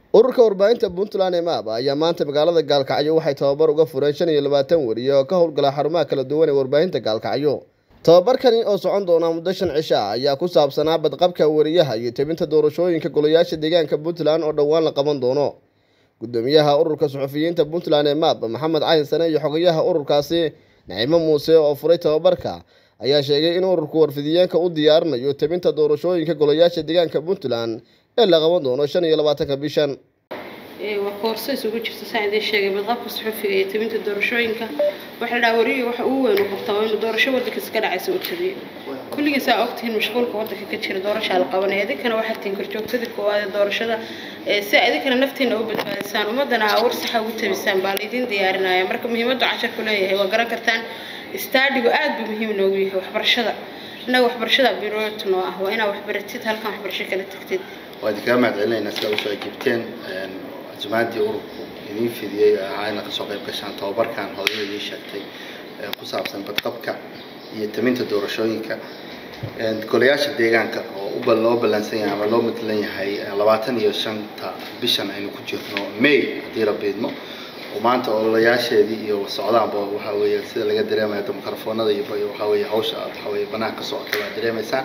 ururka warbaahinta puntland ee maab ayaa maanta magaalada gaalkacyo waxay tababar uga fureen shan iyo labaatan weriye oo ka howlgala xarumaha kala duwan ee warbaahinta gaalkacyo tababarkani oo socon doona muddo shan cisho ah ayaa ku saabsanaa badqabka weriyaha iyo tebinta doorashooyinka golayaasha deegaanka puntland oo dhowaan la qaban doono gudoomiyaha ururka suxufiyiinta puntland ee maab maxamed cayin sane iyo xogayaha ururkaasi naciimo muuse oo furay tababarka ayaa sheegay in ururku warfidiyeenka u diyaarinayo tebinta doorashooyinka golayaasha deegaanka puntland ee la qaban doono shan iyo labaatanka bishan waa koorso isugu jirta saa idiin sheegay badqabka suxufiga iyo tebinta doorashooyinka waxa la dhaha wariyii waxa ugu weyn uu qabtaa waa inuu doorasho waddankiisa ka dhacaysa uu tabiyo kulligiis aa ogtihiin mashquulka waddanka ka jira doorashaa la qabanaya idinkana waxaad tihiin korjoogtadii koowaad ee doorashada si aa idinkana naftiina u badbaadisaan ummaddana aa war saxa ugu tabisaan baa laydin diyaarinaya marka muhiimaddu casharku leeyahay waa garan kartaan staadigu aad buu muhiim noogu yahay waxbarashada innaga waxbarashada biroot noo ah waa inaa waxbaratid halkan waxbarasho kala tagtid waa idinkaga mahad celinaynaa sida usoo ajiibteen jumaadii ururku idiin fidiyey ayna kasoo qayb gashaan tababarkan hodada idiin sheegtay ku saabsan badqabka iyo taminta doorashooyinka golayaasha deegaanka oo loo ballansan yahay ama loo midlan yahay labaatan iyo shanta bishan aynu ku jirno may haddii la biidmo oo maanta ololayaasheedii iyo socdaanba waxa weeye sida laga dareemaya mikrofoonada iyo waxa weeye hawsha waxa weeye banaanka ka socota waa dareemaysaan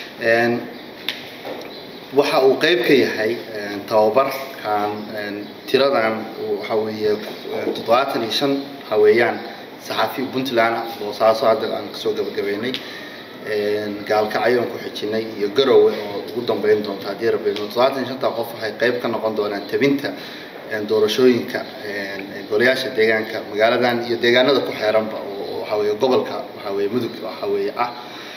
waxa uu qayb ka yahay tababarkan tiradan waxa weeye toddobaatan iyo shan waxa weeyaan saxaafi puntland ah boosaaso hadda aan kasoo gabagabeynay gaalkacyo aan ku xijinay iyo garowe oo ugu dambeyn doonta haddii rabbi toddobaatan iyo shanta qof waxay qayb ka noqon doonaan tabinta doorashooyinka golayaasha deegaanka magaaladan iyo deegaanada ku xeeranba oo waxa weeye gobolka waxa weeye mudug waxa weeye ah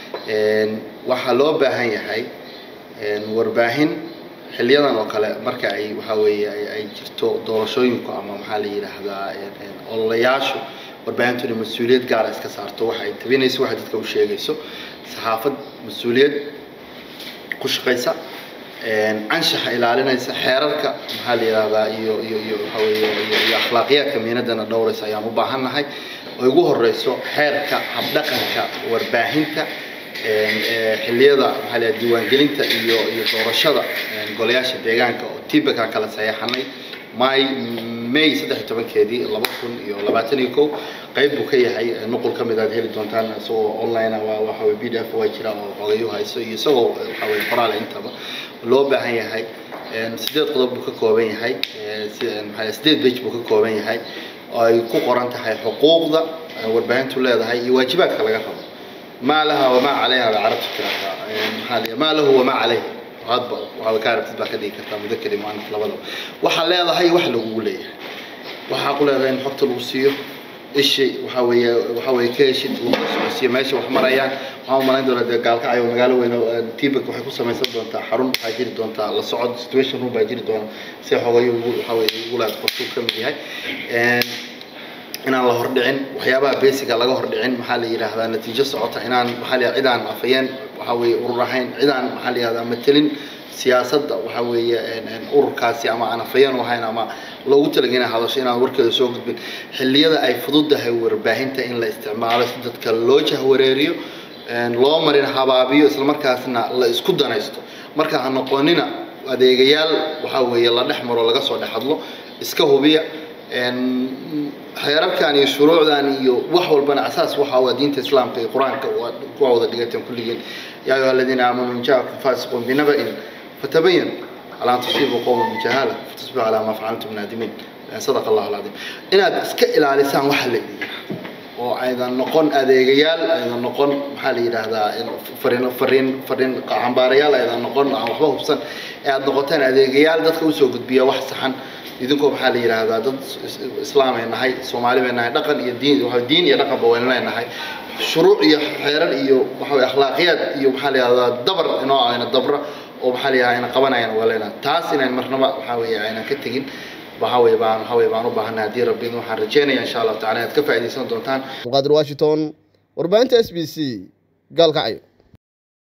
waxaa loo baahan yahay warbaahin xiliyadan oo kale marka ay waxa weeye ay jirto doorashooyinku ama maxaa la yidhaahdaa ololayaashu warbaahintuna mas-uuliyad gaara iska saarto waxa ay tabinayso waxa dadka u sheegayso saxaafad mas-uuliyad ku shaqaysa anshaxa ilaalinaysa xeerarka maxaa la yidhahdaa iyo iyo iyo waxa weeye iyo akhlaaqiyaadka miinadana dhowraysa ayaan u baahannahay oo ugu horeyso xeerka habdhaqanka warbaahinta xiliyada maxaa la diiwaangelinta iyo iyo doorashada golayaasha deegaanka oo tibaka kala saxeexanay may may saddex iyo tobankeedii laba kun iyo labaatan iyo kow qayb buu ka yahay nuqul ka mid aad heli doontaan isagoo online waa waxa weye b d f waa jira oo xogayu hayso iyo isagoo waxa weye qoraal intaba loo baahan yahay sideed qodob buu ka kooban yahay maxaa sideed page buu ka kooban yahay oo ay ku qoran tahay xuquuqda warbaahintu leedahay iyo waajibaadka laga rabo ما لها وما عليها بعرفت كلامها ما له وما عليه هذا وهذا كارب تبقى كذي كتاب مذكر مؤنث لبضه waxa leedahay wax lagu leeyahay waxa ku leedahay in xogta lagu siiyo ishi waxa weeye waxa weeye keeshid lagu socodsiyo meesha wax marayaan waxa u malayn doonaa gaalka ayo magaalo weyn oo tibak waxay ku samaysan doontaa xarun waxaa jiri doontaa la socod situation room baa jiri doona si xogayo waxa weeye ugu laad qortu ka mid yahay inaan la hordhicin waxyaabaha basiga laga hordhicin maxaa la yidhaahdaa natiijo socota inaan maxaa la cidaan afayeen waxa weeye urur ahayn cidaan maxaa la yidhahdaa matelin siyaasadda waxa weeye ururkaasi ama aan afayeen ahayn ama loogu talagin hadasho inaan warkeeda soo gudbin xilliyada ay fududahay warbaahinta in la isticmaalo si dadka loo jahwareeriyo loo marin habaabiyo islamarkaasna la isku danaysto marka ha noqonina adeegayaal waxa weeye la dhex maro laga soo dhex hadlo iska hubiya xeerarkan iyo shuruucdan iyo wax walbana asaas waxa waa diinta islaamka iyo qur-aanka ku wada dhigateen kulligeen yaa ayuha aladiina aamanuu in jaakum faasiqun binaba'in fatabayanu calaa an tusiibuu qowman bijahaala fatusbixu calaa maa facaltum naadimiin sadaqa allahu alcadiim inaad iska ilaalisaan waxa la idin oo aydan noqon adeegayaal aydan noqon maxaa la yidhaahdaa fariin fariin fariin cambaarayaal aydan noqon aan waxba hubsan ee aad noqotaan adeegayaal dadka usoo gudbiya wax saxan idinkoo maxaa la yidhaahdaa dad islaam ay nahay soomaali bay nahay dhaqan iyo diin waxa diin iyo dhaqanba waynu leenahay shuruuc iyo xeerar iyo waxa weye akhlaaqiyaad iyo maxaa la yidhahdaa dabar inoo ayna dabra oo maxaa la yidhahdaa ayna qabanayaan waa leenahay taas inayn marnaba waxaa weeye aynan ka tegin waxa weye baan waxa weye baan u baahanay haddii rabbi waxaan rajeynaya insha allahu tacala inaad ka faa'iidaysan doontaan muqaadir washington warbaahinta s b c gaalkacyo